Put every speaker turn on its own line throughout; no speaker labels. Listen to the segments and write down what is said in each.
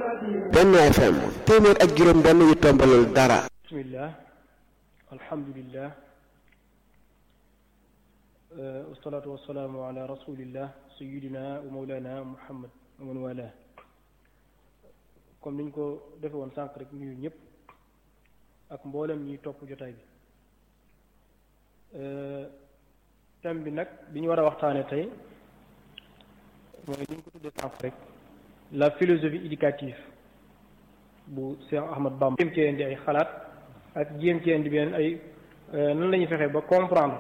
Benno FM téeméer ak juróom benn yu tombalul dara
bismillah alhamdulillah wasalaatu wasalaamu ala rasulillah sayidina wa mawlana muhammad wa man wala comme niñ ko defe woon sànq rek nuyu ñëpp ak mboolem ñuy topp jotaay bi thème bi nag bi ñu war a waxtaane tey mooy ni ñu ko tuddee sànq rek la philosophie éducative bu Cheikh Ahmad Bamba jéem cee indi ay xalaat ak jéem cee indi beneen ay nan la ñuy fexee ba comprendre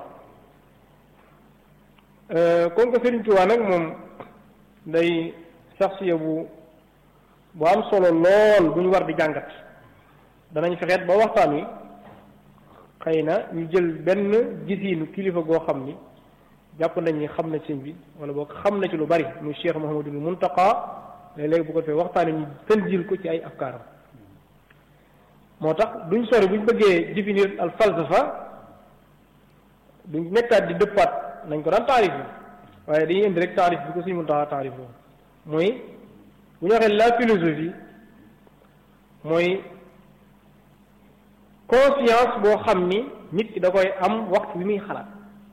comme que Serigne Touba nag moom day saxsiya bu bu am solo lool bu ñu war di jàngat danañ fexeet ba waxtaan wi xëy na ñu jël benn gisiinu kilifa goo xam ni jàpp nañ ni xam na sëñ bi wala boog xam na ci lu bari muy Cheikh Mouhamadul Muntaqa léeg-léeg bu ko defee waxtaan wi ñu tënjil ko ci ay afkaaram moo tax duñ sori buñ bëggee définir al falsafa duñ nekkaat di dëppaat nañ ko daan taarif waaye dañuy indi rek taarif bi ko suñu Muntaqa taarif loolu mooy bu ñu waxee la philosophie mooy conscience boo xam ni nit ki da koy am waxtu bi muy xalaat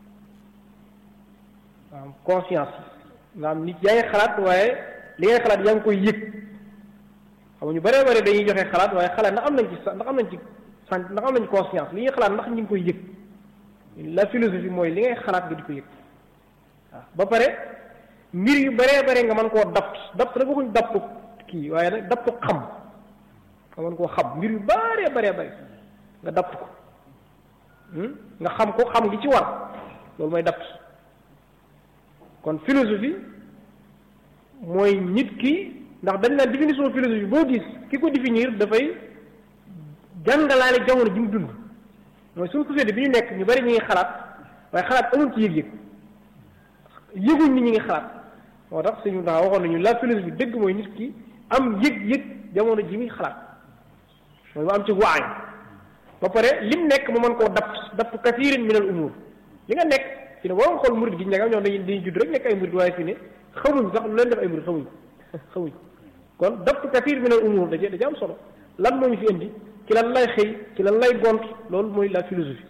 am conscience nga am nit yaa ngi xalaat waaye li ngay xalaat yaa ngi koy yëg xam nga ñu bëree bëri dañuy joxe xalaat waaye xalaat ndax am nañ ci ndax am nañ ci sant ndax am nañ conscience li ñuy xalaat ndax ñu ngi koy yëg la philosophie mooy li ngay xalaat nga di ko yëg waaw ba pare mbir yu bëree bëri nga mën koo dapt dapt nag waxuñ daptu kii waaye nag daptu xam nga mën koo xam mbir yu bëree bëree bëri nga dapt ko nga xam ko xam gi ci war loolu mooy dapt kon philosophie mooy nit ki ndax dañ naan définition philosophie boo gis ki ko définir dafay jàngalaale jamono ji mu dund mooy suñu société bi ñu nekk ñu bari ñu ngi xalaat waaye xalaat amul ci yëg-yëg yëguñ ni ñu ngi xalaat moo tax suñu ndax waxoon nañu la philosophie dëgg mooy nit ki am yëg-yëg jamono ji muy xalaat mooy mu am ci waay ba pare lim nekk mu mën koo dapt dapt kasiirin min al umur li nga nekk fi ne boo xool murid gi ñu nekk ñoom dañuy dañuy judd rek nekk ay murid waaye fi ne xamuñ sax lu leen def ay murid xamuñ xamuñ kon dapt kasiir min al umur da da ci am solo lan moo ñu fi indi ci lan lay xëy ci lan lay gont loolu mooy la philosophie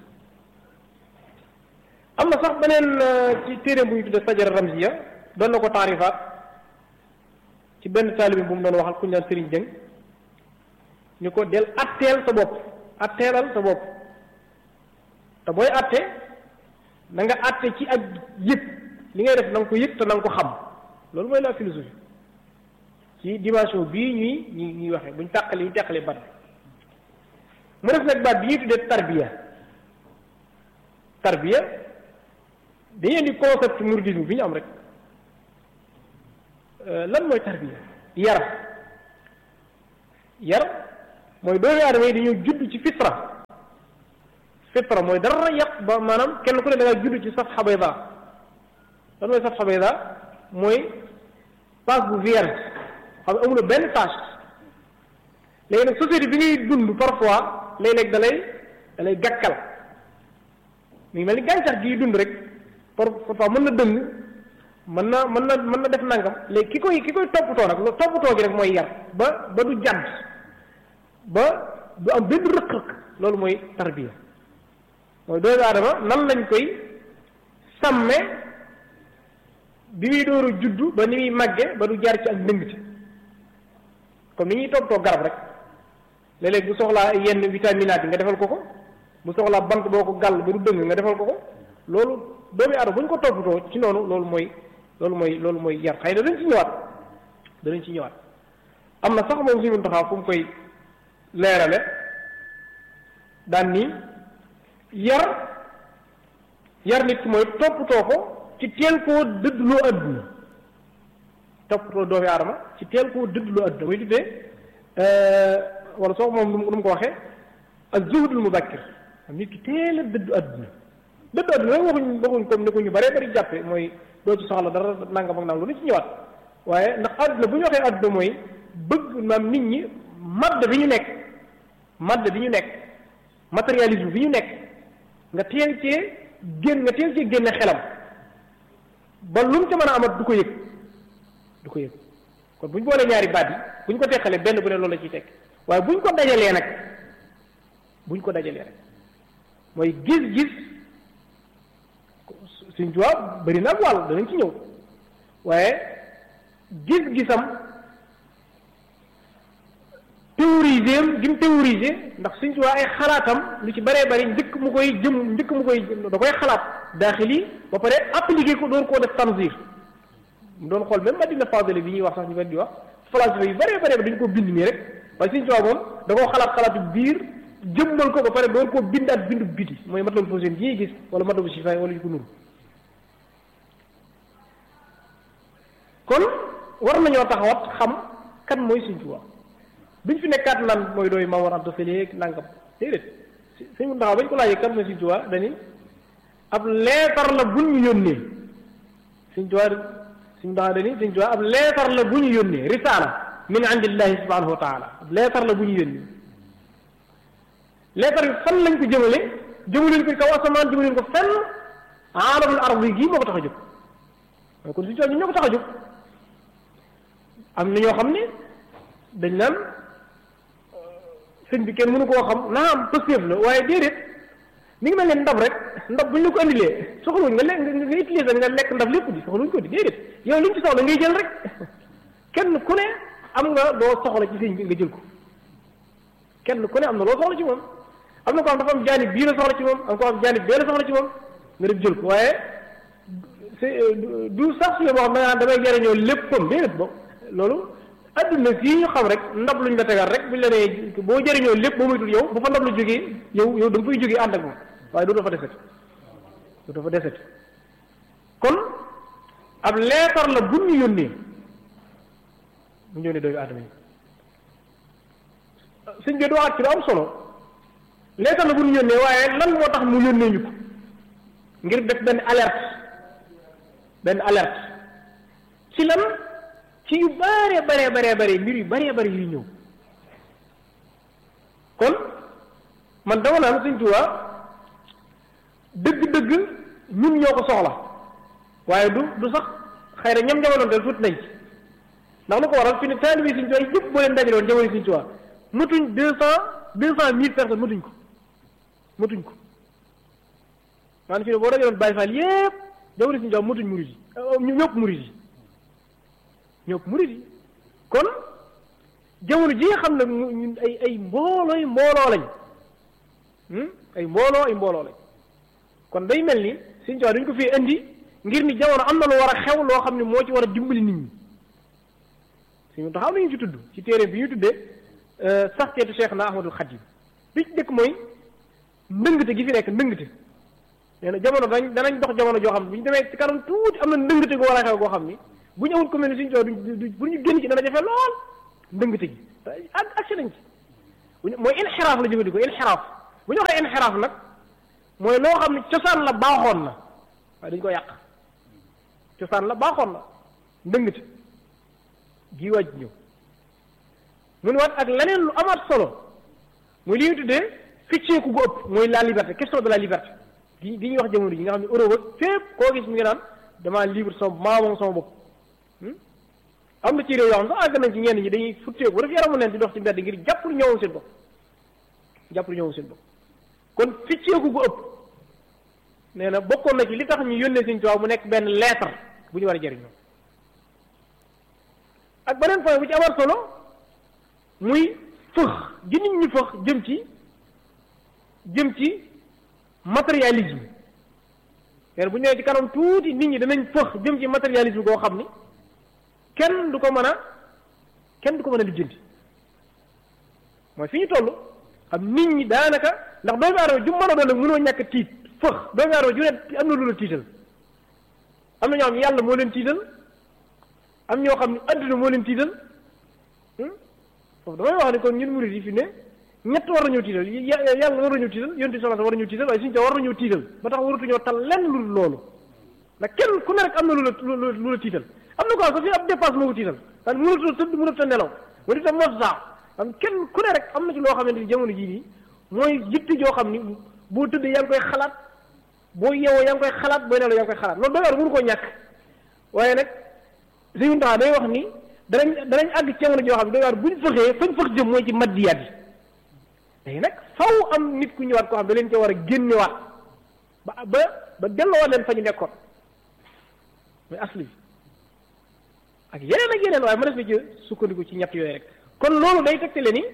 am na sax beneen ci téere bu ñu tuddee sajara ramziya doon na ko taarifaat ci benn taalibi bu mu doon waxal ku ñu naan Sëriñ Jëng ñu ko del atteel sa bopp atteelal sa bopp te booy atte na nga atte ci ak yëg li ngay def na nga ko yëg te na nga ko xam loolu mooy la philosophie ci dimension bii ñuy ñuy ñuy waxee buñ tàqale ñu tàqale baat mu def nag baat bi ñuy tuddee tarbiya tarbiya dañuy indi concept mouridisme bi ñu am rek lan mooy tarbiya yar yar mooy doomu aadama yi dañoo judd ci fitra fitra mooy dara yàq ba maanaam kenn ku ne da nga judd ci safha bayda lan mooy safha bayda mooy page bu vierge xam ne amuloo benn tâche léegi nag société bi ngay dund parfois léeg-léeg da lay da lay gàkkal mi ngi mel ni gàncax gi dund rek parfois mën na dëng mën na mën na mën na def nangam léegi ki koy ki koy toppatoo nag loolu toppatoo gi rek mooy yar ba ba du jàdd ba du am benn rëq-rëq loolu mooy tarbiya mooy doomu aadama nan lañ koy sàmme bi muy dooru juddu ba ni muy màgge ba du jaar ci ak ndëngte comme ni ñuy toppatoo garab rek léeg-léeg bu soxlaa yenn vitaminaat yi nga defal ko ko bu soxlaa bant boo ko gàll ba du dëng nga defal ko ko loolu doomu aadama bu ñu ko toppatoo ci noonu loolu mooy loolu mooy loolu mooy yar xëy na dañ ci ñëwaat danañ ci ñëwaat am na sax moom suñu taxaw fu mu koy leerale daan ni yar yar nit ki mooy toppatoo ko ci teel koo dëddloo adduna toppatoo doomu aadama ci teel koo dëddloo adduna muy tuddee wala soo moom nu mu ko waxee ak zuhdul mubakkir am nit ki teel a dëddu adduna dëddu adduna rek waxuñ waxuñ comme ni ko ñu bëree bëri jàppe mooy doo ci soxla dara nangam ak nangam lu ci ñëwaat waaye ndax adduna bu ñu waxee adduna mooy bëgg maam nit ñi madd bi ñu nekk madd bi ñu nekk matérialisme bi ñu nekk nga teel cee génn nga teel cee génne xelam ba lu mu ca mën a amat du ko yëg du ko yëg kon bu ñu boolee ñaari baat yi bu ñu ko teqalee benn bu ne loolu la ciy tekk waaye bu ñu ko dajalee nag bu ñu ko dajalee rek mooy gis-gis Sëñ Tuubaa bëri na ak wàll danañ ci ñëw waaye gis-gisam théorisé am gi mu théorisé ndax Sëñ Tuubaa ay xalaatam lu ci bëree bëri njëkk mu koy jëm njëkk mu koy da koy xalaat daaxili ba pare appliqué ko doon koo def tanzir mu doon xool même Madina Fadila bi ñuy wax sax ñu benn di wax falasifa yu bëree bëri dañu ko bind nii rek waaye Sëñ Tuubaa moom da koo xalaat xalaatu biir jëmmal ko ba pare doon koo bindaat bindu biti mooy matlabul fawzayni yi ñuy gis wala matlabul shifaay wala yu ko nuru kon war nañoo taxawat xam kan mooy Sëñ Tuubaa duñ fi nekkaat naan mooy dooy Maam Mor Anta Sali nangam déedéet sëñ mu taxaw bañ ko laajee kan mooy Sëñ Tuubaa dani ab leetar la bu ñu yónnee Sëñ Tuubaa sëñ taxaw dani Sëñ Tuubaa ab leetar la bu ñu yónnee risaala min indillahi subhanahu wa taala ab leetar la bu ñu yónnee leetar bi fan lañ ko jëmale jëmaleen ko kaw asamaan jëmaleen ko fenn aalamul ardi gii moo ko tax a jóg mooy kon Sëñ Tuubaa ñu ñoo ko tax a jóg am na ñoo xam ne dañ naan sëñ bi kenn mënu koo xam naa am pëstéef la waaye déedéet mi ngi mel ne ndab rek ndab bu ñu la ko andilee soxluñ nga lekk nga utiliser nga lekk ndab lépp di soxluñ ko di déedéet yow liñ ci soxla ngay jël rek kenn ku ne am nga loo soxla ci sëñ bi nga jël ko kenn ku ne am na loo soxla ci moom am na ko am dafa am jaanib bii la soxla ci moom am ko am jaanib bee la soxla ci moom nga dem jël ko waaye du sax su boo xam ne damay jariñoo léppam déedéet bo loolu adduna fii ñu xam rek ndab luñ la tegal rek buñ la nee boo jëriñoo lépp boo moytul yow bu fa ndab lu jógee yow yow da nga fay jógee ànd ak moom waaye du dafa deset du dafa deset kon ab leetar la bu ñu yónnee mu ñëw ne dooyu aadama yi suñ bi du waxaat ci lu am solo leetar la bu ñu yónnee waaye lan moo tax mu yónnee ñu ko ngir def benn alerte benn alerte ci lan ci yu bare bare bare bare mbir yu bare bare yuy ñëw kon man dama naan Sëñ Tuubaa dëgg-dëgg ñun ñoo ko soxla waaye du du sax xëy na ñam jamono del tuuti nañ ci ndax lu ko waral fi ne taalibe Sëñ Tuubaa yëpp boo leen dajaloon jamono Sëñ Tuubaa matuñ deux cent deux cent mille personnes matuñ ko matuñ ko maanaam fi ne boo dajaloon Baay Faal yëpp jamono Sëñ Tuubaa matuñ murid yi ñëpp murid yi ñëpp murid yi kon jamono ji nga xam ne ñun ay ay mboolooy mbooloo lañ ay mbooloo ay mbooloo lañ kon day mel ni Sëñ Tuubaa dañ ko fi indi ngir ni jamono am na lu war a xew loo xam ne moo ci war a dimbali nit ñi suñu taxaw nañu ci tudd ci téere bi ñu tuddee saxteetu Cheikh na Ahmadul Xadim bi ci dëkk mooy ndëngte gi fi nekk ndëngte nee na jamono dañ danañ dox jamono joo xam ne bu ñu demee ci kanam tuuti am na ndëngte gu war a xew goo xam ni bu ñu amul ko mel ni Sëñ Tuubaa du pour ñu génn ci dana jafe lool ndëngte gi ak agsi nañ ci buñu mooy inxiraaf la jëfandikoo inxiraaf bu ñu waxee inxiraaf nag mooy loo xam ne cosaan la baaxoon na waaye dañu ko yàq cosaan la baaxoon na ndëngte gii waaj ñëw mun waat ak leneen lu amaat solo muy li ñu tuddee ficceeku gu ëpp mooy la liberté question de la liberté gi gi ñuy wax jamono ji nga xam ne Europe ak fépp koo gis mi ngi naan damaa libre sama maa moom sama bopp am na ci réew yoo xam sax àgg nañ ci ñenn ñi dañuy futteeku ba def yaramu leen di dox ci mbedd ngir jàpp lu ñëwoon seen bopp jàpp lu ñëwoon seen bopp kon ficceeku gu ëpp nee na bokkoon na ci li tax ñu yónnee Sëñ Tuubaa mu nekk benn lettre bu ñu war a jëriñoo ak beneen point bu ci amaat solo muy fëx gi nit ñi fëx jëm ci jëm ci matérialisme nee na bu ñëwee ci kanam tuuti nit ñi danañ fëx jëm ci matérialisme goo xam ni kenn du ko mën a kenn du ko mën a lijjanti mooy fi ñu toll xam nit ñi daanaka ndax doomu aadama ju mën a doon nag mënoo ñàkk tiit fëx doomu aadama ju ne am na lu la tiital am na ñoo xam ne yàlla moo leen tiital am ñoo xam ne adduna moo leen tiital foofu damay wax ne kon ñun murid yi fi ne ñett war nañoo tiital yàlla war nañoo tiital yonent bi war nañoo tiital waaye suñu war nañoo tiital ba tax waratuñoo tal lenn lu loolu ndax kenn ku ne rek am na lu la lu la tiital am na ko sax fii ab dépasse moo ko tiital parce que mënatoo tëdd mënatoo nelaw ma di tam mos saa am kenn ku ne rek am na ci loo xamante ni jamono jii nii mooy jitti joo xam ni boo tëddee yaa ngi koy xalaat boo yeewoo yaa ngi koy xalaat booy nelaw yaa ngi koy xalaat loolu doy war mënu koo ñàkk waaye nag suñu tax day wax ni danañ danañ àgg ci jamono joo xam ne dañu buñ fëxee fañ fëx jëm mooy ci maddiyaat yi léegi nag faw am nit ku ñëwaat koo xam da leen ca war a génnewaat ba ba ba delloo leen fa ñu nekkoon mooy asli bi ak yeneen ak yeneen waaye ma def na ci sukkandiku ci ñett yooyu rek kon loolu day tegtale ni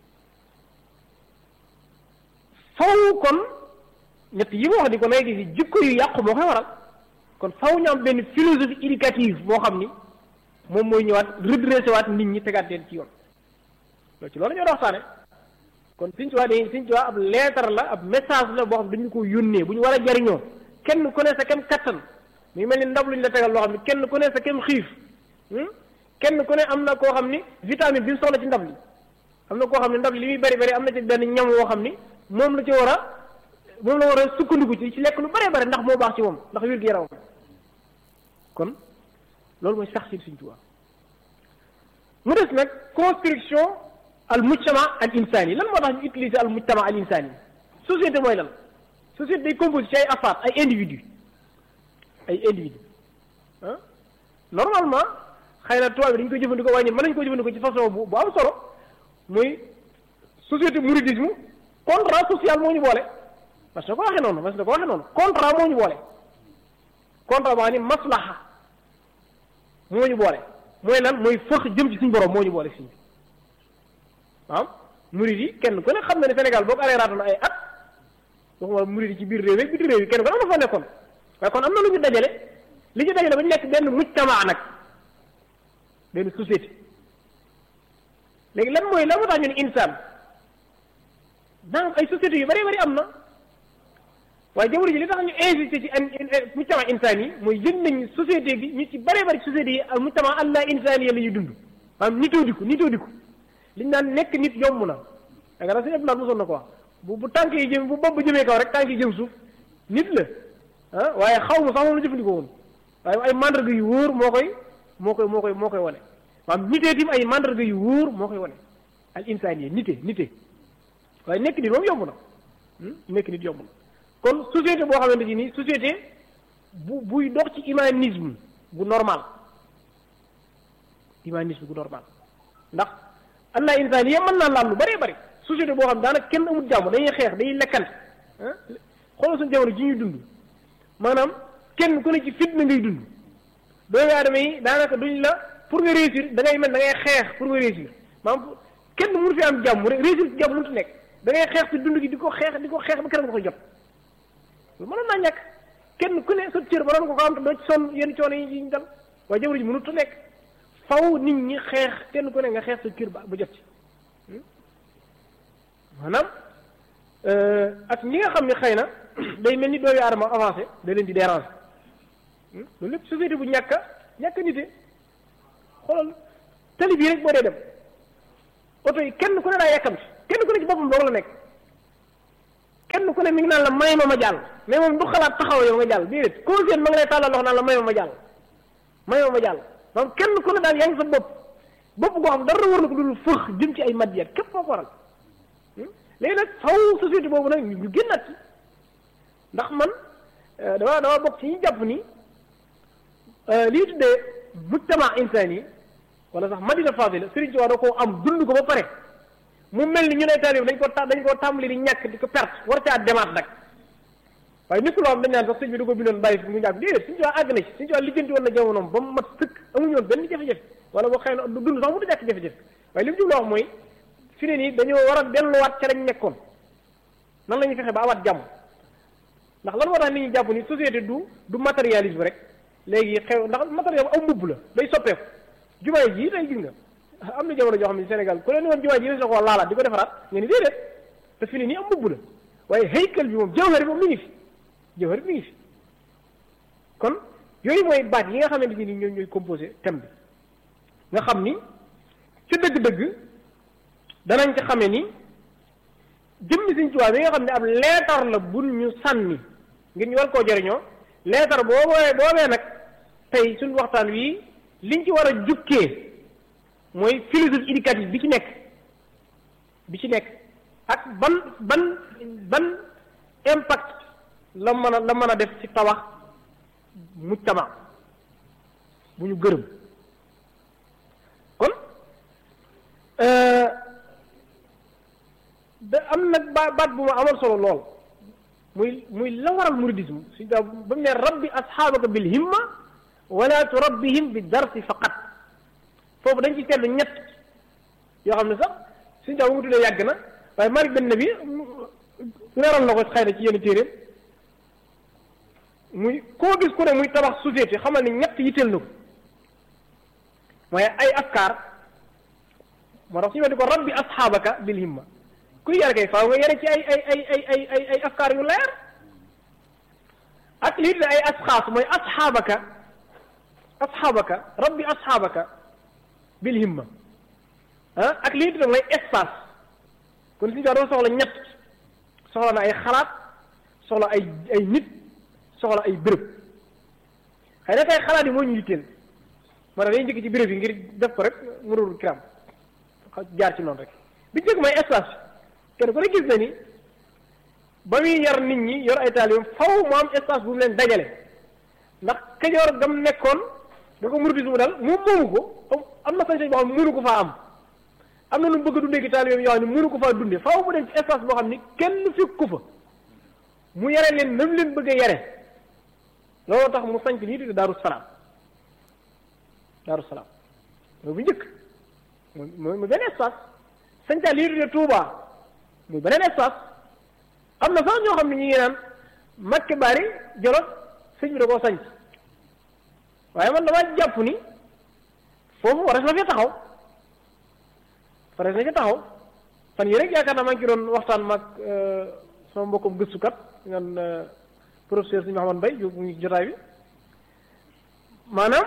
faw kon ñett yi ma wax ni ko nay gis jikko yu yàqu moo koy waral kon faw ñu am benn philosophie éducative boo xam ni moom mooy ñëwaat redressé waat nit ñi tegaat leen ci yoon loolu ci loolu ñoo doon waxtaane kon Sëñ Tuubaa day Sëñ Tuubaa ab leetar la ab message la boo xam dañu ko yónnee bu ñu war a jariñoo kenn ku ne sa kem kattan muy mel ni ndab lu ñu la tegal loo xam ne kenn ku ne sa kem xiif kenn ku ne am na koo xam ni vitamine bi mu soxla ci ndab li am na koo xam ne ndab li li muy bari bari am na ci benn ñam woo xam ni moom la ci war a moom la war a sukkandiku ci ci lekk lu bari bari ndax moo baax ci moom ndax wér gu yaramam kon loolu mooy sax si Sëñ Tuubaa mu des nag construction al mujtama al insani lan moo tax ñu utiliser al mujtama al insani société mooy lan société day composé ci ay affaires ay individu ay individu ah normalement xëy na tubaab bi dañu koy jëfandikoo waaye ñun mën nañu ko jëfandikoo ci façon bu bu am solo muy société mouridisme contrat social moo ñu boole parce que ko waxee noonu parce que ko waxee noonu contrat moo ñu boole contrat boo xam ni maslaha moo ñu boole mooy lan mooy fëx jëm ci suñu borom moo ñu boole fii waaw murid yi kenn ku ne xam na ne Sénégal boo ko aree raatoon ay at waxuma murid yi ci biir réew yi biti réew yi kenn ku ne am na fa nekkoon waaye kon am na lu ñu dajale li ñu dajale ba ñu nekk benn mujtama nag benn société léegi lan mooy lan moo tax ñu ne insaan donc ay sociétés yu bari bari am na waaye jamono ji li tax ñu insisté ci mujtama insaan yi mooy yëg nañ société bi ñu ci bari bari sociétés yi al mujtama allah insaan yi la ñuy dund maanaam nitoo diku nitoo diku liñ naan nekk nit yomb na da nga sëñ Abdoulaye mosoon na ko wax bu bu tànk yi jëm bu bopp jëmee kaw rek tànk yi jëm suuf nit la ah waaye xaw ma sax moom la jëfandikoo woon waaye ay mandarga yu wóor moo koy moo koy moo koy moo koy wane maanaam nitee tim ay mandarga yu wóor moo koy wane al insaan yi nite nite waaye nekk nit moom yomb na nekk nit yomb na kon société boo xamante ni nii société bu buy dox ci humanisme bu normal humanisme bu normal ndax allah insaan yi mën naa laal lu bëree bëri société boo xam daanaka kenn amul jàmm dañuy xeex dañuy lekkante ah xoolal suñu jamono ji ñuy dund maanaam kenn ku ne ci fitna ngay dund doomu aadama yi daanaka duñ la pour nga réussir da ngay mel da ngay xeex pour nga réussir maanaam kenn mënu fi am jàmm réussir ci jàmm mënut nekk da ngay xeex ci dund gi di ko xeex di ko xeex ba keroog nga koy jot loolu mënoon naa ñàkk kenn ku ne sa cër ba doon ko ko am te doo ci sonn yenn coono yi ñu dal waaye jamono ji mënut a nekk faw nit ñi xeex kenn ku ne nga xeex sa cër ba ba jot ci maanaam ak ñi nga xam ne xëy na day mel ni doomu aadama avancé da leen di déranger loolu lépp société bu ñàkk a ñàkk a nite xoolal tali bii rek boo dee dem oto yi kenn ku ne daa yàkkamti kenn ku ne ci boppam loolu la nekk kenn ku ne mi ngi naan la may ma ma jàll mais moom du xalaat taxaw yow nga jàll déedéet koo seen ma nga lay tàllal loxo naan la may ma ma jàll may ma ma jàll donc kenn ku ne daal yaa ngi sa bopp bopp goo xam dara war na ko dul fëx jëm ci ay madiyat képp foo ko waral léegi nag faw société boobu nag ñu génnaat ci ndax man dama dama bokk ci ñu jàpp ni lii tuddee mujtama insaan yi wala sax madina fadila Sëriñ Tuubaa da koo am dund ko ba pare mu mel ni ñu ne taalib dañ ko dañ koo tàmbali di ñàkk di ko perte war caa demaat nag waaye nit ku loo xam dañ naan sax sëñ bi da ko bindoon bàyyi fi mu ñàkk déedéet Sëriñ Tuubaa àgg na ci Sëriñ Tuubaa lijjanti woon na jamonoom ba mu mat sëkk amuñu woon benn jafe-jafe wala boo xëy na du dund sax mu du ñàkk jafe-jafe waaye li mu jubloo wax mooy fi ne nii dañoo war a delluwaat ca lañ nekkoon nan la ñuy fexe ba awaat jàmm ndax lan moo tax nit ñi jàpp ni société du du matérialisme rek léegi xew ndax matériel aw mbubb la day soppeeku jumaay ji tey gis nga am na jamono joo xam ne Sénégal ku leen woon jumaay ji na ko laalaat di ko defaraat nga ni déedéet te fi ne nii am mbubb la waaye haykal bi moom jawhar bi moom mi ngi fi jawhar bi mi ngi fi kon yooyu mooy baat yi nga xamante ni ñoom ñooy composé thème bi nga xam ni ca dëgg-dëgg danañ ci xamee ni jëmmi Sëriñ Tuubaa bi nga xam ne ab leetar la bun ñu sànni ngir ñu war koo jëriñoo leetar boobee boobee nag tey suñu waxtaan wi liñ ci war a jukkee mooy philosophie éducative bi ci nekk bi ci nekk ak ban ban ban impact la mën a la mën a def ci tabax mujtama bu ñu gërëm da am nag ba baat bu ma amal solo lool muy muy la waral muridisme suñ daa ba mu ne rabbi asxaabaka bil himma wala turabbihim bi darsi faqat foofu dañ ci seetlu ñett yoo xam ne sax suñ daa bu mu tuddee yàgg na waaye Malik Ben Nabi leeral na ko xëy na ci yenn téeréem muy koo gis ku ne muy tabax société xamal ni ñett yitteel na ko mooy ay afkaar moo tax suñu weddi ko rabbi asxaabaka bil himma kuy yare kay faaw nga yare ci ay ay ay ay ay ay ay afkaar yu leer ak lii de ay asxaas mooy asxaabaka asxaabaka rabbi asxaabaka bil himma ah ak lii de mooy espace kon suñu dafa soxla ñett soxla na ay xalaat soxla ay ay nit soxla ay béréb xëy na kay xalaat yi moo ñu yitteel moo tax dañuy njëkk ci béréb yi ngir def ko rek murul kiram jaar ci noonu rek bi njëkk mooy espace kenn ku ne gis na ni ba muy yar nit ñi yor ay taalibeem faw mu am espace bu mu leen dajale ndax kajoor gam nekkoon da ko muridisme dal moom moomu ko am na sañ-sañ boo xam ne mënu ko faa am am na lu mu bëgg a dundee ki taalibeem yoo xam ne mënu ko faa dundee faw mu dem ci espace boo xam ni kenn fekk ko fa mu yare leen nam leen bëgg a yare looloo tax mu sanc lii di daaru salaam daaru salaam mooy bu njëkk mooy mooy benn espace sanca lii di Touba muy beneen espace am na sax ñoo xam ne ñu ngi naan Mbakke Bari Jolof sëñ bi da koo sanc waaye man damaa jàpp ni foofu waras na fi taxaw waras na fi taxaw fan yii rek yaakaar naa maa ngi ci doon waxtaan mag sama mbokkum gëstukat ngan professeur si Mouhamad Mbaye yu ngi jotaay bi maanaam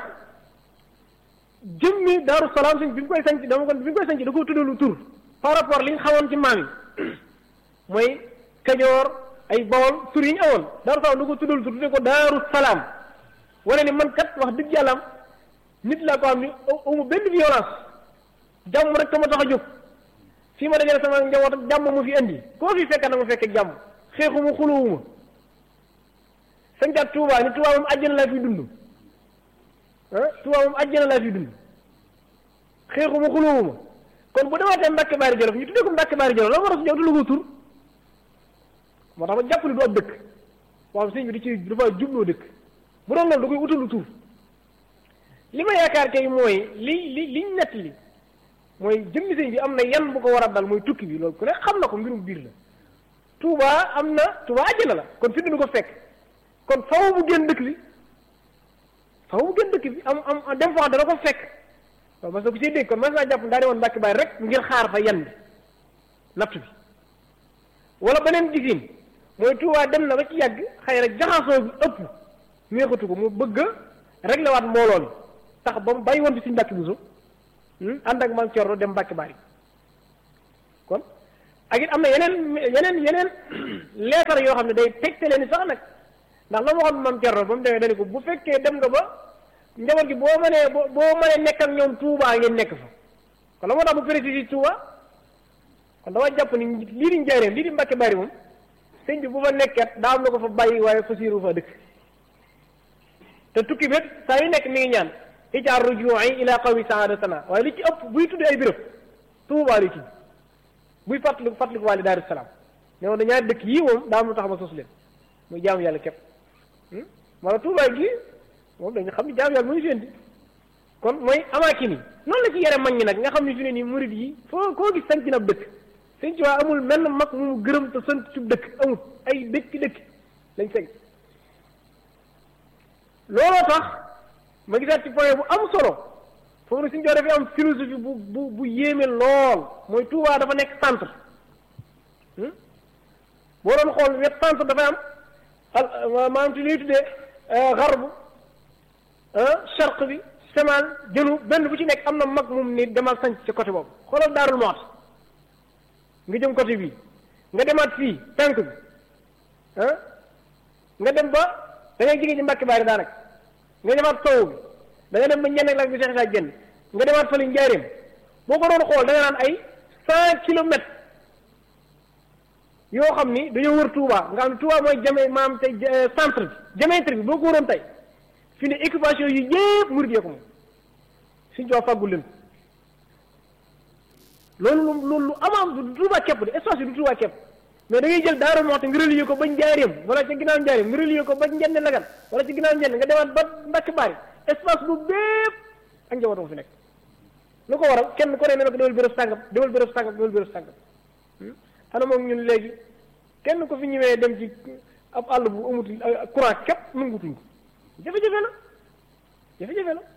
jëmmi Daaru Salaam sëñ bi mu koy sanc dama ko bi mu koy sanc da ko tuddalu tur par rapport li ñu xamoon ci maam yi mooy Kajoor ay Bawol tur yi ñu awoon Daaru Salaam da ko tuddalu tur tudde ko Daaru Salaam wane ni man kat wax dëgg yàlla nit laa ko xam ni amu benn violence jàmm rek ka ma tax a jóg fii ma dajale sama njaboot ak jàmm mu fi indi koo fi fekk na ma fekk jàmm xeexuma xuluwuma sancaat Touba ni Touba moom àjjana laa fi dund ah Touba moom àjjana laa fi dund xeexuma xuluwuma kon bu demaatee Mbàkke Baari Jolof ñu tuddee ko Mbàkke Baari Jolof la war a su ñëw du la ko tur moo tax ma jàpp ni du ab dëkk waaw sëñ bi di ci dafa jubloo dëkk bu doon loolu da koy utalu tur li ma yaakaar kay mooy li li liñ nett li mooy jëmmi sëñ bi am na yan bu ko war a dal mooy tukki bi loolu ku ne xam na ko mbirum biir la Touba am na Touba àjjana la kon fi du ko fekk kon faw bu génn dëkk bi faw bu génn dëkk bi am am dem foo xam dana ko fekk waaw mas na ko see dégg kon mas naa jàpp daa di woon Mbàkke Baari rek ngir xaar fa yan bi natt bi wala beneen gisin mooy Touba dem na ba ci yàgg xëy na jaxasoo bi ëpp neexatu ko mu bëgg a réglé waat mbooloo mi tax ba mu bàyyi woon fi suñu Mbàkke Buso ànd ak maam Cerno dem Mbàkke Baari kon ak it am na yeneen yeneen yeneen leetar yoo xam ne day tegtale ni sax nag ndax la ma waxoon maam Cerno ba mu demee dañu ko bu fekkee dem nga ba njaboot gi boo mënee boo mënee nekk ak ñoom Touba ngeen nekk fa kon la moo tax bu précisé Touba kon dama jàpp ni lii di njaareem lii di Mbàkke Baari moom sëñ bi bu fa nekket daa am na ko fa bàyyi waaye fa siiru fa dëkk te tukki bét saa yu nekk mi ngi ñaan ijaar rujuu'i ila qawmi saadatana waaye li ci ëpp buy tudd ay béréb Touba li tudd buy fàttaliku fàttaliku waale Daaru Salaam ne woon na ñaari dëkk yii moom daa am lu tax ma sos leen muy jaamu yàlla képp wala Touba gi moom dañu xam ne jaamu yàlla muy fendi kon mooy amaakin yi noonu la ci yare mag ñi nag nga xam ne fi ne nii murid yi foo koo gis sanc na ab dëkk sëñ ci waa amul menn mag mu gërëm te sant ci dëkk amul ay dëkk dëkk lañ sanc looloo tax ma gisaat ci point bu am solo foofu nag suñu jox dafay am philosophie bu bu bu yéeme lool mooy Touba dafa nekk centre boo doon xool wet centre dafay am al maanaam ci li ñuy tuddee xarbu charq bi semal jënu benn bu ci nekk am na mag moom ni demal sanc ci côté boobu xoolal daarul moot nga jëm côté bii nga demaat fii penk bi ah nga dem ba da ngay jege ci Mbàkke Baari daanaka nga demaat sowu bi da nga dem ba ñenn lak bi Seex Isaa Jeen nga demaat fële njaareem boo ko doon xool da nga naan ay cent kilomètres yoo xam ni dañoo wër Touba nga xam ne Touba mooy jame maam tey centre bi diamètre bi boo ko wëroon tey fi ne occupation yu yëpp murid yee ko moom suñ coo fàggul leen loolu lu loolu lu amaam du Tuubaa képp de espace bi du Tuubaa képp mais da ngay jël Daaru Muxti nga relier ko ba njaareem wala ci ginnaaw njaareem nga relier ko ba njenne lagan wala ci ginnaaw njenne nga demaat ba Mbàkke Bari espace bu bépp ak njabootam fi nekk lu ko waral kenn ku ne ne ko demal béréb sàngam demal béréb sàngam demal béréb sàngam xanaa moom ñun léegi kenn ko fi ñëwee dem ci ab àll bu amut courant képp nangutuñ ko jafe-jafe la jafe-jafe la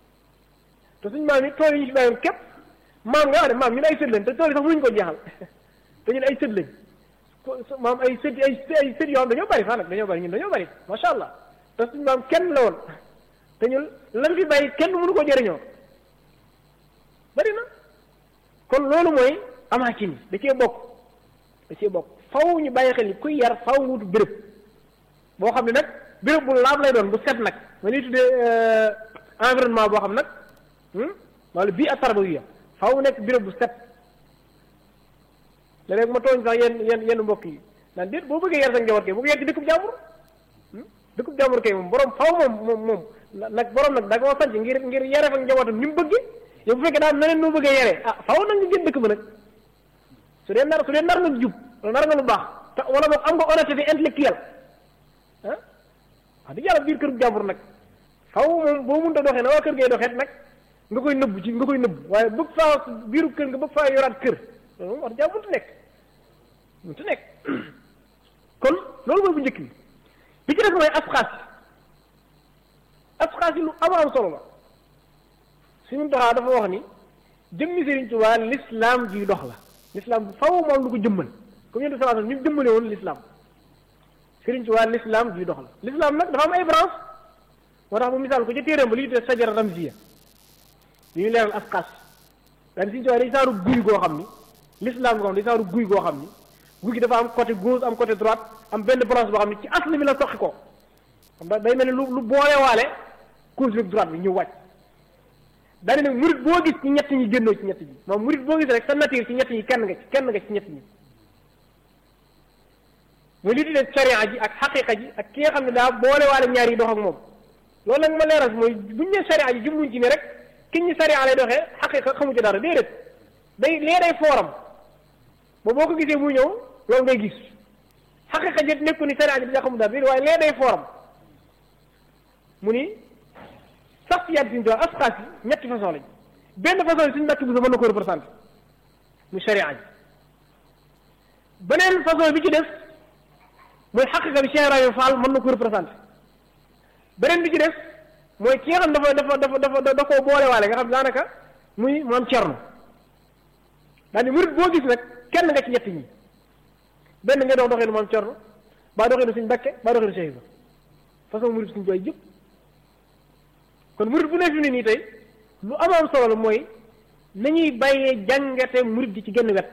te suñ maam yi tool yi ñu fi bàyyoon képp maam nga wax ne maam ñun ay sët lañ te tool yi sax mënuñu ko jeexal te ñun ay sët lañ maam ay sët ay ay sët yoo xam dañoo bari sax nag dañoo bari ñun dañoo bari macha allah te suñ maam kenn la woon te ñun lan fi bàyyi kenn mënu ko jëriñoo bari na kon loolu mooy amaakin yi da cee bokk da cee bokk faw ñu bàyyi xel ni kuy yar faw nga wutu béréb boo xam ne nag béréb bu laab lay doon bu set nag ma ñuy tuddee environnement boo xam nag wala bii ak tarbawiya faw nekk béréb bu set léeg-léeg ma tooñ sax yenn yenn yenn mbokk yi naan déet boo bëggee yar sa njaboot kay bu ko yar ci dëkkub jàmbur dëkkub jàmbur kay moom borom faw moom moom moom nag borom nag da koo sanc ngir ngir yare fa njabootam ni mu bëggee yow bu fekkee daal na leen noo bëggee yare ah faw nag nga gën dëkk ba nag su dee nar su dee nar nga jub nar nga lu baax te wala boog am nga honnêteté intellectuelle ah wax dëgg yàlla biir kër jàmbur nag faw moom boo mënta doxee na waa kër ngay doxee nag nga koy nëbb ci nga koy nëbb waaye bëgg faa biiru kër nga bëgg faa yoraat kër loolu moom wax dëgg yàlla mënut nekk mënut nekk kon loolu mooy bu njëkk bi bi ci def mooy asxaas yi asxaas yi lu am am solo la suñu doxaa dafa wax ni jëmmi Sëriñ Tuubaa l'islam ji dox la l'islam bu faw moom lu ko jëmmal comme yéen sallallahu alayhi wasallam ni mu jëmmale woon l'islam Sëriñ Tuubaa l'islam ji dox la l'islam nag dafa am ay branche moo tax mu misaal ko ca téeréem ba li ñu tuddee sajara ramziya li ñu leeral asxaas daan Sëriñ Tuubaa day saaru guy goo xam ni l'islam goo xam day saaru guy goo xam ni guy gi dafa am côté gauche am côté droite am benn branche boo xam ne ci asli bi la soqi ko xam da day mel ni lu lu boolewaale gauche bi droite bi ñëw wàcc daane nag murit boo gis ci ñett ñi génnoo ci ñett ñi moom murit boo gis rek sa nature ci ñett ñi kenn nga ci kenn nga ci ñett ñi muy li tuddee sharia ji ak xaqiqa ji ak ki nga xam ne daa boolewaale ñaar yi dox ak moom loolu nag ma leeral mooy buñ ne sharia ji jubluñ ci ne rek ki ñu sharia lay doxee xaqiqa xamu ci dara déedéet day lee day fooram ba boo ko gisee muy ñëw loolu ngay gis xaqiqa ji nekku ni sharia ji da xamu dara déedéet waaye lee day fooram mu ni sax ci yàlla suñu jox asxaas yi ñetti façon lañ benn façon yi suñu mbàkk bu sa mën na ko représenté mu sharia ji beneen façon bi ci des mooy xaqiqa bi Cheikh Ibrahima Fall mën na ko représenté beneen bi ci des mooy ki nga xam dafa dafa dafa dafa da koo boolewaale nga xam daanaka muy maam Cerno daal ni murit boo gis nag kenn nga ci ñett ñi benn nga dox doxee nu maam Cerno baa doxee nu suñu Mbàkke baa doxee nu Cheikh Ibrahima façon murit suñu jooy yëpp kon murit bu nekk fi ne nii tey lu am am solo la mooy nañuy bàyyee jàngate murit gi ci genn wet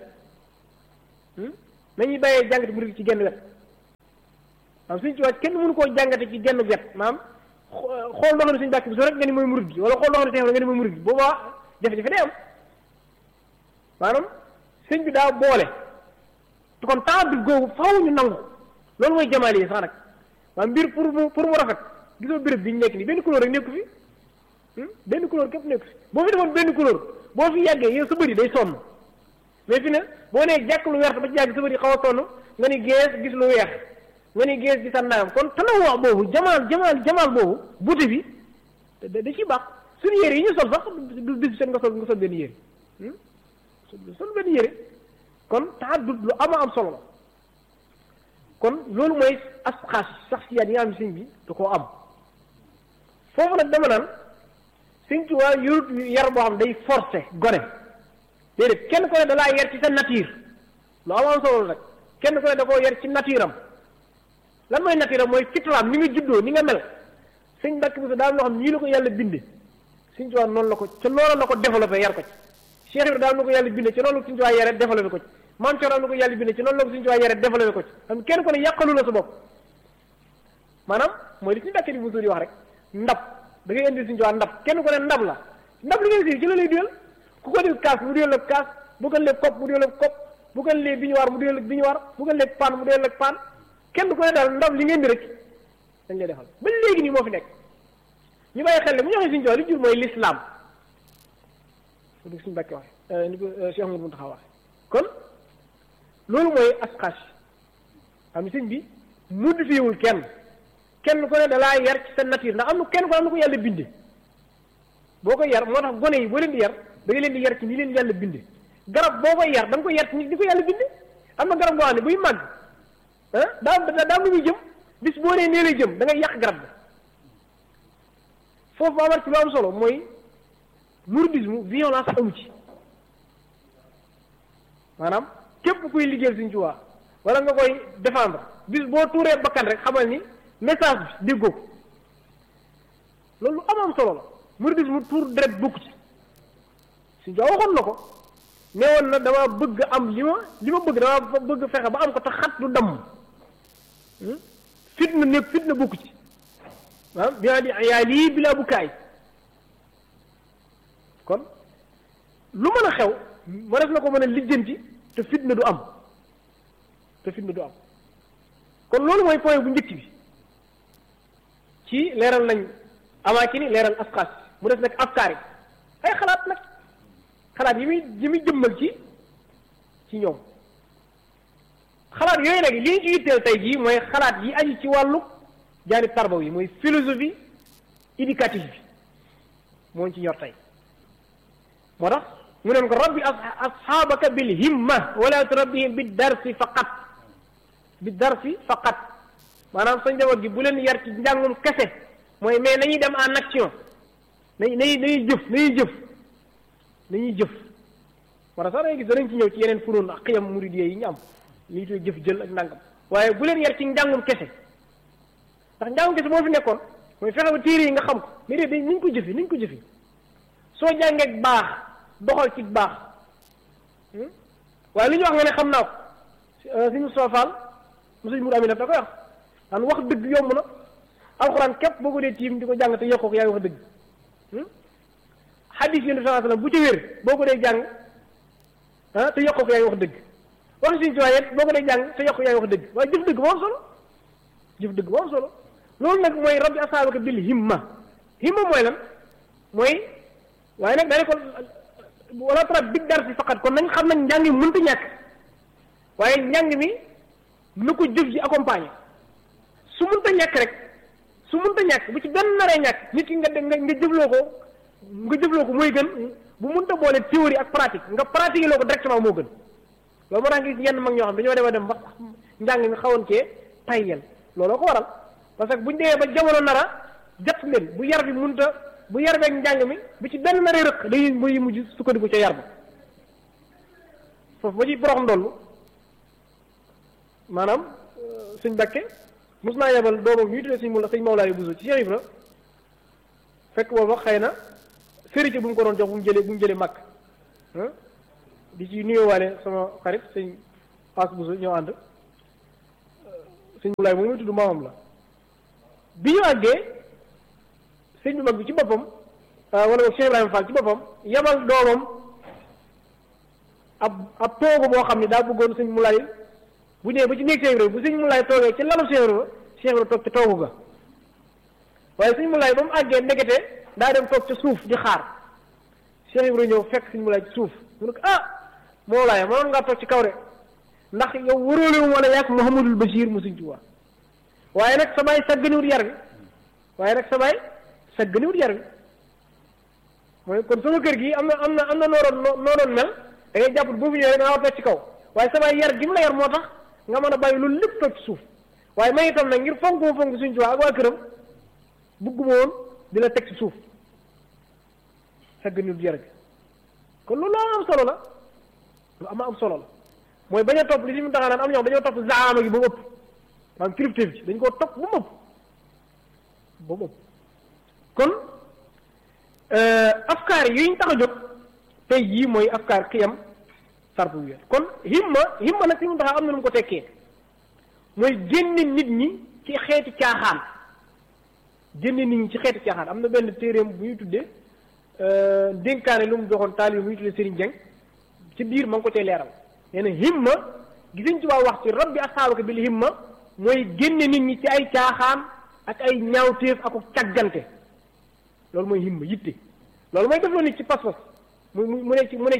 nañuy bàyyee jàngate murit gi ci genn wet maam suñ ci wàcc kenn mënu koo jàngate ci genn wet maam xool loo xam ne suñu bàkk bi so rek nga ni mooy murit gi wala xool loo xam ne teew nga ni mooy murit gi boobaa jafe-jafe day am maanaam sëñ bi daa boole te kon temps bi googu faaw ñu nangu loolu mooy jamaal yi sax nag maanaam mbir pour mu pour mu rafet gisoo béréb bi ñu nekk nii benn couleur rek nekku fi benn couleur képp nekku fi boo fi defoon benn couleur boo fi yàggee yow sa bëri day sonn mais fi ne boo nee jàkk lu weex ba ci yàgg sa bëri xaw a sonn nga ni gees gis lu weex nga ni gees gis naam kon tanawoo boobu jamaal jamaal jamaal boobu buti bi da da ciy baax suñu yére yi ñu sol sax du bis seen nga sol nga sol benn yére sol benn yére kon taxaddud lu ama am solo la kon loolu mooy asxaas sax si yaat yi nga xam sëñ bi da koo am foofu nag dama naan sëñ Tuubaa yorut yar boo xam day forcé gone déedéet kenn ko ne da laa yar ci sa nature lu am am solo la rek kenn ko ne da koo yar ci nature am lan mooy nature am mooy fitraam ni nga juddoo ni nga mel sëñ Mbàkke bi daal loo xam nii la ko yàlla binde sëñ Tuubaa noonu la ko ca loolu la ko développé yar ko ci Cheikh Ibrahima daal na ko yàlla binde ci noonu la ko sëñ Tuubaa yare développé ko ci maam Cerno am na ko yàlla binde ci noonu la ko sëñ Tuubaa yare développé ko ci xam kenn ko ne yàqalu la sa bopp maanaam mooy li suñu Mbàkke di bu di wax rek ndab da ngay indi suñu Tuubaa ndab kenn ko ne ndab la ndab li ngay si ci la lay duyal ku ko dil kaas mu duyal la kaas bu ko lee kopp mu duyal la kopp bu ko lee biñuwaar mu duyal la biñuwaar bu ko lee paan mu duyal la paan kenn ku ne daal ndab li ngeen di rek dañ lay defal ba léegi nii moo fi nekk ñu bàyyi xel ne bu ñu waxee suñu Tuubaa li jur mooy l'islam su suñu Mbàkke waxe ni ko Cheikh Amadou Mountakha wax kon loolu mooy asxaas xam ne sëñ bi modifiewul kenn kenn ko ne dalaa yar ci sa nature ndax am na kenn ko am na ko yàlla binde boo koy yar moo tax gone yi boo leen di yar da nga leen di yar ci ni leen yàlla binde garab boo koy yar da nga koy yar ci ni ko yàlla binde am na garab boo xam ne buy màgg ah daa daa lu muy jëm bis boo nee nee lay jëm da ngay yàq garab bi foofu ba amat ci lu am solo mooy mouridisme violence amu ci maanaam képp kuy liggéeyal Sëriñ Tuubaa wala nga koy défendre bis boo tuuree bakkan rek xamal ni message bi déggoo ko loolu am am solo la mouridisme tuur deret bokku ci Sëriñ Tuubaa waxoon na ko nee woon na dama bëgg am li ma li ma bëgg dama bëgg fexe ba am ko te xat du damm fitna nekk fitna bokku ci maanaam bi di yaa lii bilaa bu kaay kon lu mën a xew ma def na ko mën a lijjanti te fitna du am te fitna du am kon loolu mooy point bu njëkk bi ci leeral nañ amaakini leeral asxaas mu def nag afkaar yi ay xalaat nag xalaat yi muy yi muy jëmmal ci ci ñoom xalaat yooyu nag li ñu ci yitteel tey jii mooy xalaat yi aju ci wàllu jaani tarbaw yi mooy philosophie éducative bi moo ci ñor tey moo tax mu neen ko rabbi asxaabaka bil himma wala turabbihim bi darsi faqat bi darsi faqat maanaam sa njaboot gi bu leen yar ci njàngum kese mooy mais nañuy dem en action nañ nañuy nañuy jëf nañuy jëf nañuy jëf moo tax sax dangay gis danañ ci ñëw ci yeneen funoon ak xiyam muridiyee yi ñu am lii tuy jëf jël ak ndàngam waaye bu leen yar ci njàngum kese ndax njàngum kese moo fi nekkoon mooy fexe ba téere yi nga xam ko mais de dañ niñ ko jëfi niñ ko jëfi soo jàngee baax doxal ci baax waaye li ñu wax nga ne xam naa ko suñu soofal mosuñ mur amina da koy wax daan wax dëgg yomb na alxuraan képp boo ko dee tiim di ko jàng te yokkoo ko yaa ngi wax dëgg xadis yi sallallahu alayhi wasallam bu ci wér boo ko dee jàng ah te yokkoo ko yaa ngi wax dëgg wax suñu ci waaye boo ko dee jàng te yokkoo yaa ngi wax dëgg waaye jëf dëgg moo am solo jëf dëgg moo am solo loolu nag mooy rabbi asaabaka bil himma himma mooy lan mooy waaye nag daane ko wala tra big dar si faqat kon nañ xam nañ njàng mi mënta ñàkk waaye njàng mi na ko jëf ji accompagné su mënta ñàkk rek su mënta ñàkk bu ci benn naree ñàkk nit ki nga nga nga jëfloo ko nga jëfloo ko mooy gën bu mënta boole théorie ak pratique nga pratiquer loo ko directement moo gën loolu moo tax nga gis yenn mag ñoo xam dañoo dem a dem ba njàng mi xawoon cee tayyel looloo ko waral parce que buñ demee ba jamono nara jot leen bu yar bi mënta bu yar beeg njàng mi bu ci benn naree rëq dañuy muy mujj sukkandiku ca yar ba foofu ba ci borox ndollu maanaam suñ Bakke mos naa yebal doomam ñuy tuddee suñ mu sëñ Mawlaay Buso ci Cheikh Ibra fekk booba xëy na férité bu mu ko doon jox bu mu jëlee bu mu jëlee màkk di ci nuyoowaale sama xarit sëñ As Buso ñoo ànd sëñ Mawlaay moom muy tudd maamam la bi ñu àggee sëñ bi mag bi ci boppam wala boog Cheikh Ibrahima Fall ci boppam yebal doomam ab ab toogu boo xam ne daa bëggoon sëñ Mawlaay bu ñëwee ba ci néeg Cheikh Ibrahima bu sëñ Mawlaay toogee ci lalu Cheikh Ibrahima Cheikh Ibrahima toog ci toogu ga waaye sëñ Mawlaay ba mu àggee ndekete daa dem toog ca suuf di xaar Cheikh Ibrahima ñëw fekk sëñ Mawlaay ci suuf mu ne ko ah Mawlaay mënoon ngaa toog ci kaw de ndax yow wëroole wu wala yàgg Mouhamadul Bachir mu sëñ Tuubaa waaye nag sa baay sagganiwut yar bi waaye nag sa baay sagganiwut yar bi mooy kon sama kër gi am na am na am na nooroon noo doon mel da ngay jàpp boo fi ñëwee da nga war a ci kaw waaye sa baay yar gi mu la yar moo tax nga mën a bàyyi loolu lépp toog ci suuf waaye may itam nag ngir fonk ma fonk suñ Tuubaa ak waa këram bugguma woon di la teg ci suuf sagganiwut yar bi kon loolu am solo la lu am am solo la mooy bañ a topp li li mu taxaa naan am ñoo dañoo topp zaama gi ba mu ëpp maanaam kilifteef ci dañ koo topp ba mu ëpp ba mu ëpp kon afkaar yi ñu tax a jóg tey jii mooy afkaar xiyam sarfu wér kon himma himma nag si mu taxaa am na nu mu ko tekkee mooy génne nit ñi ci xeeti caaxaan génne nit ñi ci xeeti caaxaan am na benn téeréem bu ñu tuddee dénkaane lu mu joxoon taalibe bu ñu tuddee Serigne Dieng ci biir ma ngi ko cay leeral nee na himma gisuñ ci waa wax ci rabbi asaabaka bil himma mooy génne nit ñi ci ay caaxaan ak ay ñaawteef ak càggante loolu mooy himma yitte loolu mooy def loo nit ci pas-pas mu mu ne ci mu ne ci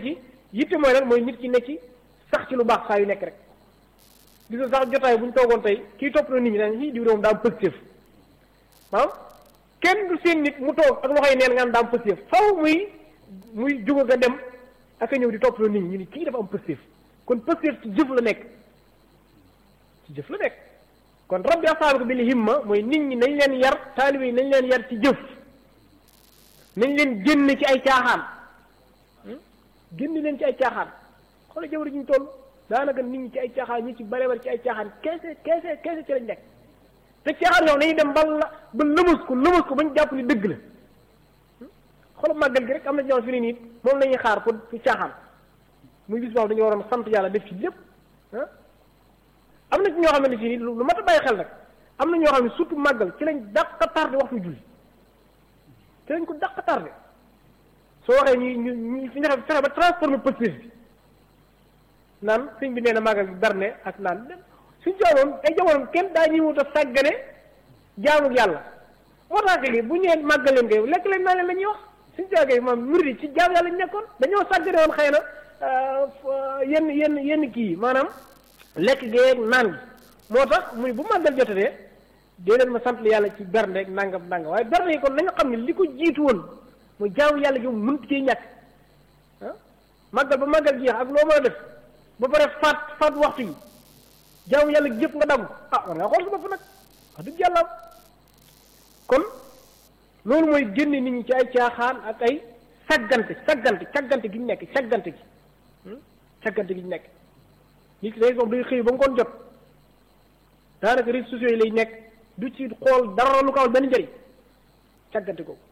yitte mooy lan mooy nit ki ne ci sax ci lu baax saa yu nekk rek gis nga sax jotaay bu ñu toogoon tey kii topp na nit ñi dañ ci diw doom daa am positif maanaam kenn du seen nit mu toog ak loxoy neen nga am daa am positif faw muy muy juga nga dem ak a ñëw di topp na nit ñi ñu ni kii dafa am positif kon positif ci jëf la nekk ci jëf la nekk kon rabbi asaabiku bil himma mooy nit ñi nañ leen yar taalibe yi nañ leen yar ci jëf nañ leen génn ci ay caaxaan génn leen ci ay caaxaan xoolal jaww ji ñu toll daanaka nit ñi ci ay caaxaan ñi ci bare bare ci ay caaxaan keese keese keese ci lañ nekk te caaxaan yow dañuy dem ba la ba lëmas ko lëmas ko bañ jàpp ni dëgg la xoolal màggal gi rek am na ñoo fi ne nii moom la ñuy xaar pour pour caaxaan muy bis boobu dañu waroon sant yàlla def ci lépp ah am na ci ñoo xamante ni lu mat a bàyyi xel nag am na ñoo xam ne surtout màggal ci lañ dàq tardé waxtu julli ci lañ ko dàq tardé soo waxee ñu ñu ñu fi fexe fexe ba transformé positif bi naan sëñ bi nee na màggal gi berne ak naan suñ jamonoon ay jamonoon kenn daa ñuy wut a sàggane jaamu yàlla moo tax léegi bu ñëwee màggal leen koy lekk leen naa leen la ñuy wax suñ jaagee moom murid ci jaamu yàlla ñu nekkoon dañoo sàggane woon xëy na yenn yenn yenn kii maanaam lekk geeg naan gi moo tax muy bu màggal jotatee dee leen ma sant yàlla ci bernde ak nangam nangam waaye bernde yi kon nañu xam ne li ko jiitu woon mooy jaamu yàlla gi mu mënut cee ñàkk ah màggal ba màggal jeex ak loo mën a def ba pare faat faat waxtu yi jaamu yàlla gi yëpp nga dagg ah war nga xool sa bopp nag wax dëgg yàlla kon loolu mooy génne nit ñi ci ay caaxaan ak ay saggante saggante caggante gi ñu nekk caggante gi caggante gi ñu nekk nit ki day moom day xëy ba ngoon jot daanaka réseaux sociaux yi lay nekk du ci xool dara lu ko amal benn njëriñ caggante ko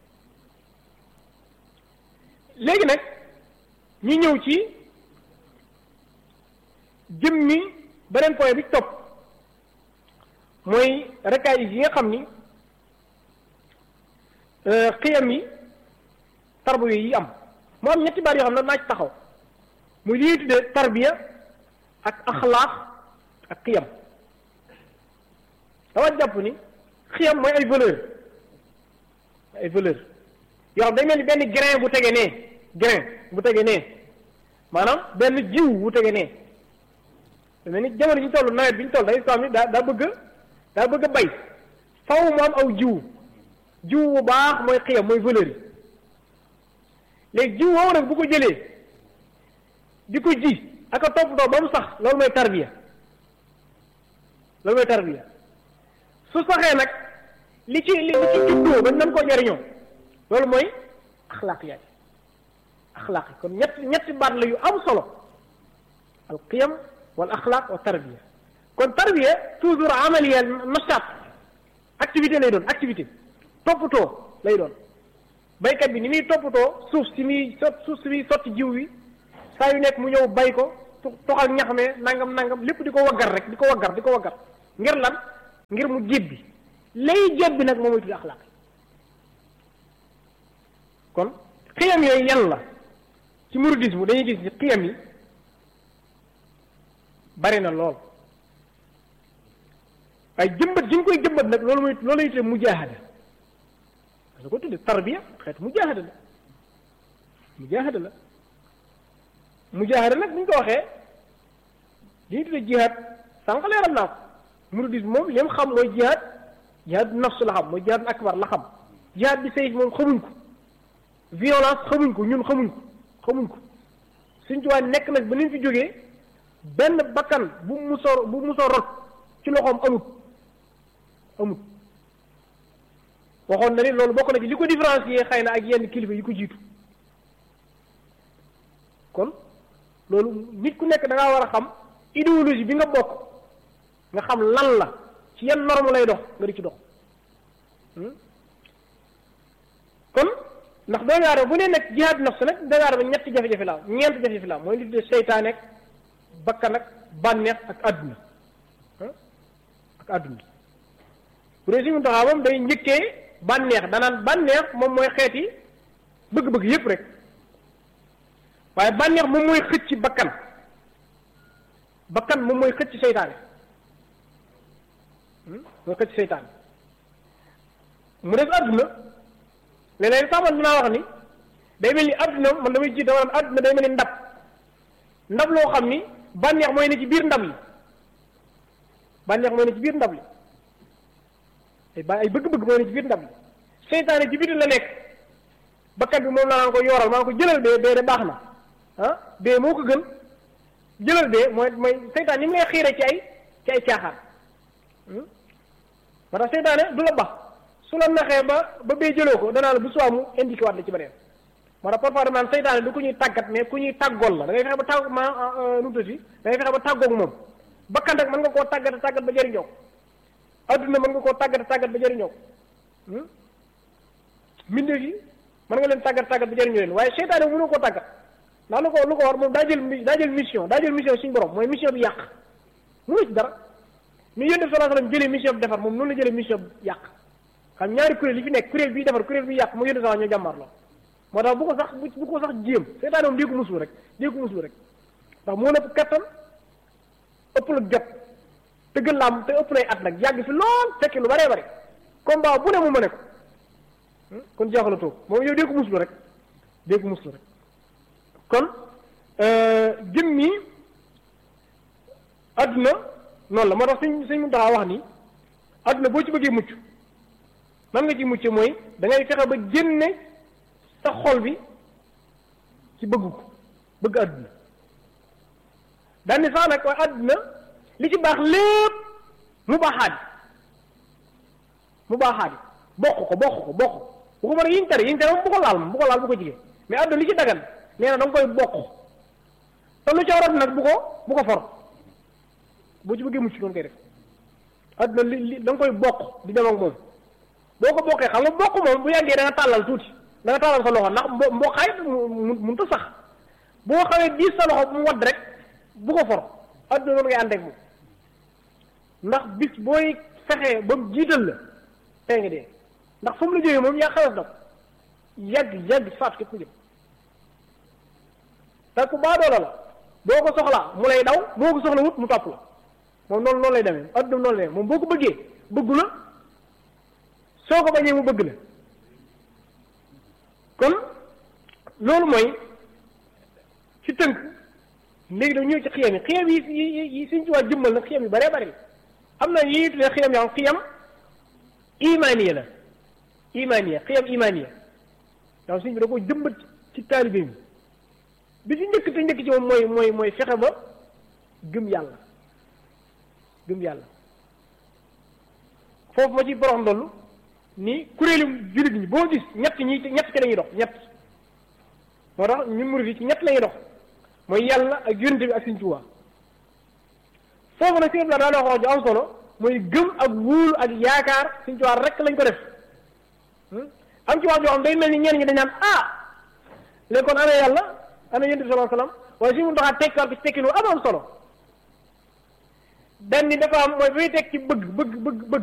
léegi nag ñu ñëw ci jëmmi beneen point bi topp mooy rakaayis yi nga xam ni xiyam yi tarbiya yi am moo am ñetti baat yoo xam ne naa ci taxaw muy li ñuy tuddee tarbiya ak axlaaq ak xiyam dama jàpp ni xiyam mooy ay valeur ay valeur yoo xam day mel ni benn grain bu tege nee grain bu tege nee maanaam benn jiw bu tege nee da mel ni jamono ji ñu toll nawet bi ñu toll day soo am ni daa daa bëgg daa bëgg a bay faw mu am aw jiw jiw bu baax mooy xiyam mooy valeur yi léegi jiw woowu nag bu ko jëlee di ko ji ak a toppatoo ba mu sax loolu mooy tarbiya loolu mooy tarbiya su saxee nag li ci li ci juddoo ba nan koo jariñoo loolu mooy axlaaq yaay axlaaq yi kon ñett ñetti baat la yu am solo al qiyam wal axlaaq wa tarbiya kon tarbiya toujours amaliya nashaat activité lay doon activité toppatoo lay doon baykat bi ni muy toppatoo suuf si muy sot suuf si muy sotti jiw wi saa yu nekk mu ñëw bay ko toxal ñax me nangam nangam lépp di ko waggar rek di ko waggar di ko waggar ngir lan ngir mu jébbi lay jébbi nag moom mooy tudd axlaaq kon xiyam yooyu yan la ci mouridisme dañuy gis ni xiyam yi bari na lool waaye jëmbat gi ñu koy jëmbat nag loolu mooy loolu lay tuddee mujaahada da ko tudde tarbiya xeetu mujaahada la mujaahada la mujaahada nag bu ñu ko waxee li ñu tudde jihaad sànq leeral naa ko mouridisme moom li mu xam mooy jihaad jihaad nafsu la xam mooy jihaad akbar la xam jihaad bi sayf moom xamuñ ko violence xamuñ ko ñun xamuñ ko xamuñ ko suñ tuwaa nekk nag ba ni fi jógee benn bakkan bu musoo bu musoo rot ci loxoom amut amut waxoon na ni loolu bokk na ci li ko différencier xëy na ak yenn kilifa yi ko jiitu kon loolu nit ku nekk da ngaa war a xam idéologie bi nga bokk nga xam lan la ci yan norme lay dox nga di ci dox kon ndax doomu aadama bu ne nag jihaad nafs nag doomu aadama ñetti jafe-jafe la ñeent jafe-jafe la mooy li tuddee seytaane ak bakkan ak bànneex ak àdduna ak àdduna bu dee si mu taxaw moom day njëkkee bànneex danaan bànneex moom mooy xeeti bëgg-bëgg yépp rek waaye bànneex moom mooy xëcc bakkan bakkan moom mooy xëcc seytaane mooy xëcc seytaane mu def àdduna léeg-léeg sax man dinaa wax ni day mel ni àdduna man damay jiite maanaam àdduna day mel ni ndab ndab loo xam ni bànneex mooy ne ci biir ndab li bànneex mooy ne ci biir ndab li ay ba ay bëgg-bëgg mooy ne ci biir ndab li seytaane ci biir la nekk bakkat bi moom la naan ko yooral maa ko jëlal bee bee de baax na ah bee moo ko gën jëlal bee mooy mooy seytaan ni mu lay xiire ci ay ci ay caaxaan moo tax seytaane du la bax su la naxee ba ba bee jëloo ko danaa la bu soo mu indiqué waat la ci beneen moo tax parfois dama naan seytaane du ku ñuy tàggat mais ku ñuy tàggool la da ngay fexe ba tàgg ma nu mu tudd da ngay fexe ba tàggoog moom bakkan rek mën nga koo tàggat tàggat ba jëriñoo ko adduna mën nga koo tàggat tàggat ba jëriñoo ko mbindeef yi mën nga leen tàggat tàggat ba jëriñoo leen waaye seytaane mënoo koo tàggat ndax lu ko lu ko war moom daa jël daa jël mission daa jël mission suñu borom mooy mission bi yàq mënu ci dara ni yonent bi sallallahu alayhi wasallam jëlee mission bi defar moom noonu la jëlee mission bi yàq xam ñaari kuréel yi fi nekk kuréel bii defar kuréel bi yàq mu yonent sallallahu ñoo jàmmaar la moo tax bu ko sax bu ko sax jéem seytaane moom dee ko musul rek dee ko musul rek ndax moo nëpp kattan ëpp la jot te gën laa te ëpp lay at nag yàgg fi lool fekk lu baree bari combat bu ne mu mëne ko kon jeexala toog moom yow dee ko musul rek dee ko musul rek kon jëm mi adduna noonu la moo tax suñ suñ mun taxaa wax ni adduna boo ci bëggee mucc man nga ci mucc mooy da ngay fexe ba génne sa xol bi ci bëgg ko bëgg adduna daan ni sax nag waaye adduna li ci baax lépp mu baaxaat mu baaxaat bokk ko bokk ko bokk bu ko mën a yiñ tere yiñ tere moom bu ko laal moom bu ko laal bu ko jigéen mais adduna li ci dagan nee na da nga koy bokk te lu ca warat nag bu ko bu ko for boo ci bëggee mucc noonu koy def adduna li li da nga koy bokk di dem ak moom boo ko bokkee xam nga bokk moom bu yàggee da nga tàllal tuuti da nga tàllal sa loxo ndax mbo mboqaay mu mënut a sax boo xawee diis sa loxo mu wadd rek bu ko for adduna noonu ngay ànd ak moom ndax bis booy fexee ba mu jiital la tey nga dee ndax fu mu la jógee moom yaa xawees na ko yàgg yàgg faatu képp ku jëm te ku baadoola la boo ko soxlaa mu lay daw boo ko soxla wut mu topp la moom noonu noonu lay demee adduna noonu lay demee moom boo ko bëggee bëggu la soo ko bañee mu bëgg la kon loolu mooy ci tënk léegi dañu ñëw ci xiyam yi xiyam yi yi yi suñ ci waa jëmmal nag xiyam yu bëree bëri am na yi tuddee xiyam yoo xam xiyam imaniya la imaniya xiyam imaniya donc suñ bi da ko jëmbat ci taalibe mi bi ci njëkk te njëkk ci moom mooy mooy mooy fexe ba gëm yàlla gëm yàlla foofu ma ci borox ndollu ni kuréelu jullit ñi boo gis ñett ñi ñett ci lañuy dox ñett moo tax ñun murid yi ci ñett lañuy dox mooy yàlla ak yonente bi ak Sëriñ Tuubaa foofu nag sëñ bi daa wax wax ju am solo mooy gëm ak wóolu ak yaakaar Sëriñ Tuubaa rek lañ ko def am ci wax joo xam day mel ni ñenn ñi dañ naan ah léegi kon ana yàlla ana yonente bi sallallahu alayhi wasallam waaye si mun taxaa tekkaar ko ci tekki nu am am solo benn dafa am mooy bay teg ci bëgg bëgg bëgg bëgg